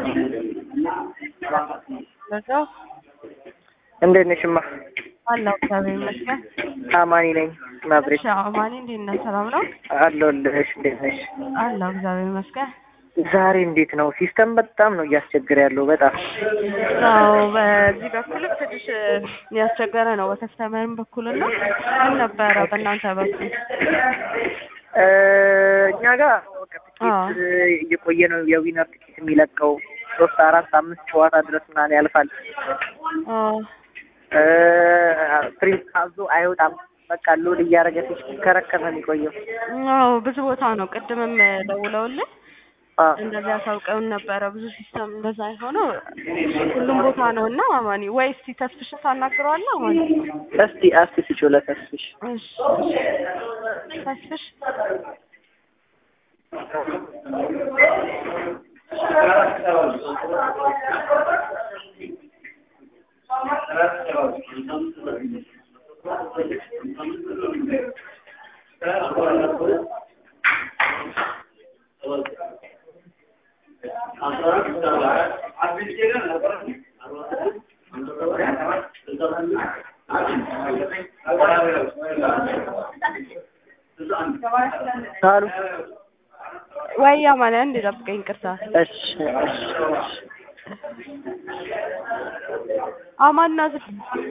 በዛው እንዴት ነሽ እማ? አለሁ እግዚአብሔር ይመስገን። አማኒ ነኝ ናዝሬት እሺ አማኒ እንዴት ነህ? ሰላም ነው? አለሁልሽ። እንዴት ነሽ? አለሁ እግዚአብሔር ይመስገን። ዛሬ እንዴት ነው? ሲስተም በጣም ነው እያስቸገረ ያለው በጣም አዎ በዚህ በኩልም ትንሽ ያስቸገረ ነው በከስተመርም በኩልና ምን ነበረ በእናንተ በኩል? እ እኛ ጋር በቃ ትኬት እየቆየ ነው የዊነር ትኬት የሚለቀው ሶስት አራት አምስት ጨዋታ ድረስ ምናምን ያልፋል። አዎ እ ፕሪንት አዞ አይወጣም። በቃ ሎድ እያደረገ ሲሽከረከር ነው የሚቆየው። አዎ ብዙ ቦታ ነው ቅድምም ደውለውልን አ እንደዚህ አሳውቀውን ነበረ። ብዙ ሲስተም እንደዛ የሆነው ሁሉም ቦታ ነው እና አማኒ ወይ እስቲ ተስፍሽን ታናግረዋለህ አማኒ? እስቲ እስቲ ስጪው ለተስፍሽ እሺ ተስፍሽ አሉ ወይ አማኒ አንዴ ጠብቀኝ ይቅርታ። እሺ እሺ እሺ አማን ናዝር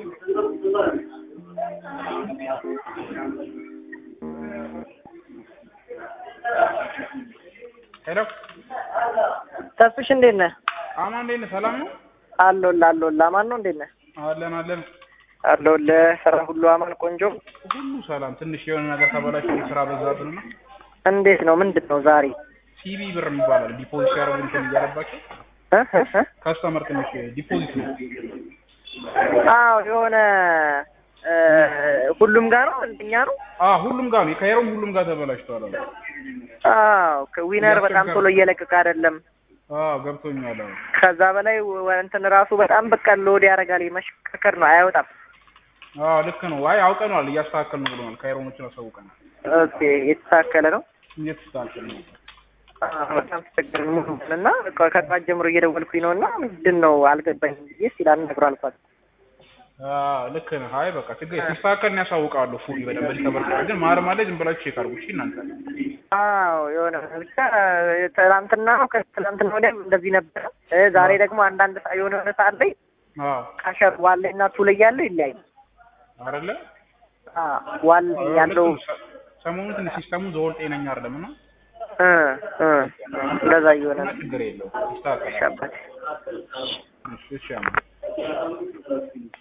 ሄሎ ተስፍሽ እንዴት ነህ? አማን እንዴት ነህ? ሰላም ነው? አለሁልህ አለሁልህ። አማን ነው እንዴት ነህ? አለን አለን። አለሁልህ። ስራ ሁሉ አማን ቆንጆ። ሁሉ ሰላም። ትንሽ የሆነ ነገር ተበላሽ፣ ስራ በዛብን ነው። እንዴት ነው? ምንድን ነው ዛሬ? ሲቢ ብር ይባላል። ዲፖዚት ያደረጉ እንትን እያለባቸው እ እ እ ካስተመር ትንሽ ዲፖዚት ነው። አዎ የሆነ እ ሁሉም ጋር ነው እንደኛ ነው። አዎ ሁሉም ጋር ነው። ከሄሮም ሁሉም ጋር ተበላሽቷል አሉ። አዎ ከዊነር በጣም ቶሎ እየለቀቀ አይደለም። አዎ ገብቶኛል። አዎ ከዛ በላይ ወ- እንትን ራሱ በጣም በቃ ሎድ ያደርጋል። መሽከርከር ነው አይወጣም። አዎ ልክ ነው። አይ አውቀነዋል፣ እያስተካከልን ነው ብሎናል። ከሄሮሞችን አሳውቀናል። ኦኬ የተስተካከለ ነው። እየተስተካከልን ነው። አዎ፣ በጣም ተቸገርን እና በቃ ከጠዋት ጀምሮ እየደወልኩኝ ነው እና ምንድን ነው አልገባኝም ብዬ ሲል አልነግሮ አልኳት። አዎ ልክ ነህ። አይ በቃ ችግር ሲስተካከልን ያሳውቃሉ። ፉሊ በደንብ ተበርቷል። ግን ማረም አለ ዝም ብላችሁ ቼክ አድርጉ እሺ እናንተ አዎ የሆነ ብቻ ትናንትና ነው ከትናንትና ወዲያም እንደዚህ ነበረ። እ ዛሬ ደግሞ አንዳንድ ሰ- የሆነ የሆነ ሰዓት ላይ አዎ ካሸር ዋለ እና ቱ ላይ ያለው ይለያል። አይደለ አዎ ዋለ ያለው ሰሞኑን ትንሽ ሲስተሙ ዘወር ጤነኛ አይደለም እና እ እ እንደዛ እየሆነ ነው። ችግር የለውም ይስተካከላል። እሺ አባቴ። እሺ እሺ አማን